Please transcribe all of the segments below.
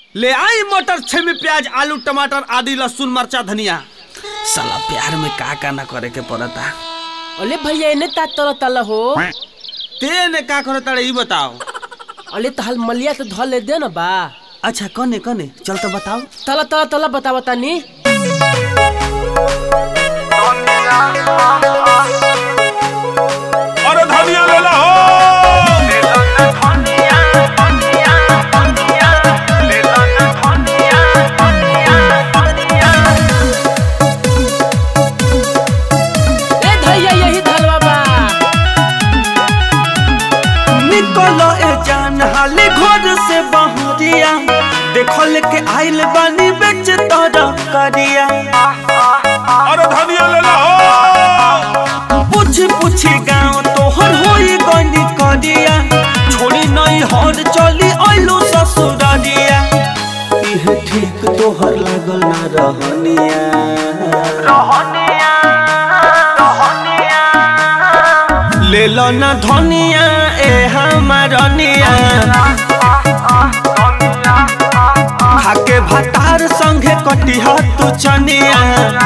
ले आई मटर छेमी प्याज आलू टमाटर आदि लहसुन मरचा धनिया साला प्यार में का का ना करे के पड़ता अले भैया एने ता तल तल हो ते ने का करे तारे ई बताओ अले तहल मलिया तो धल ले दे न बा अच्छा कने कने चल तो बताओ तल तल तल बता बता नी अरे धनिया ले ला हो ए भैया यही धलवा बा निकलो ए जान हाले घर से बहरिया देखल के आइल बानी बेच तोरा करिया अरे धनिया ले ला हो पूछ पूछ गाँव तोहर होई गनी करिया छोड़ी नहीं हर चली आइलो ससुरारिया इह ठीक तोहर लागल ना रहनिया ले लो ना धनिया ए हमारनिया खाके भतार संगे कटिहा तू चनिया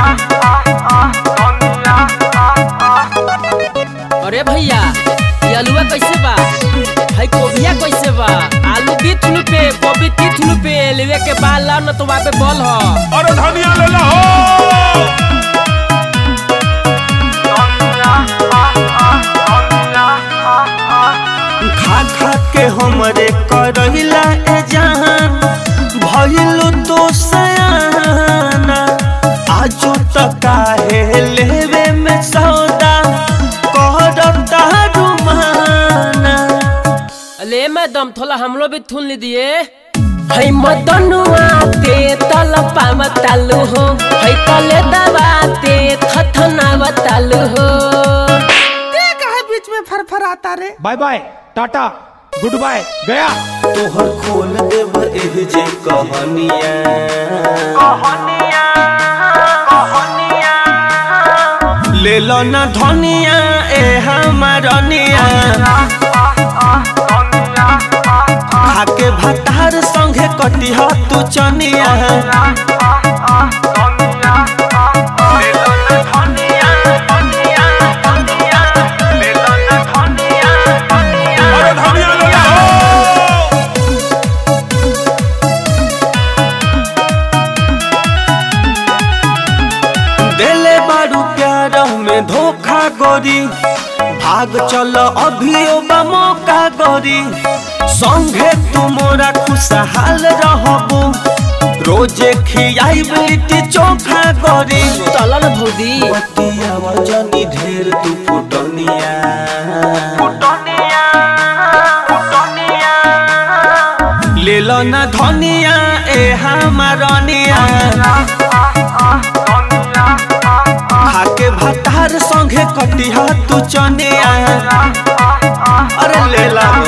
अरे भैया ये आलूआ कैसे बा भाई कोबिया कैसे बा आलू बीस रुपए गोभी तीस रुपए लेवे के बाद ला न तो वहाँ पे बॉल हो अरे धनिया ले ला हो खा खा के हमरे करहिला ए जान भइलो तो सयाना आजो त काहे लेवे में सौदा करता रुमाना अले मैडम थोड़ा हमलो भी थून लीजिए है मदनुआ ते तल पाव तालू हो है तले दवा ते थथना बतालू हो bye bye tata good bye गया तोहर खोल देव एह जे कहनिया ले लो ना धनिया ए हमारनिया खाके भतार संगे कटिहा तू चनिया अरे धनिया ले ला हो देले बारू प्यार में धोखा गोरी भाग चल अभियो बा मौका गोरी संगे तुमरा खुशहाल रहबू रोजे खियाई लिट्टी चोखा गोरी तलन भौदी बतिया वजनी ढेर तू फुटनिया ले लो ना धनिया ए हमारनिया खाके भतार संगे कटिहा तू चनिया अरे ले ला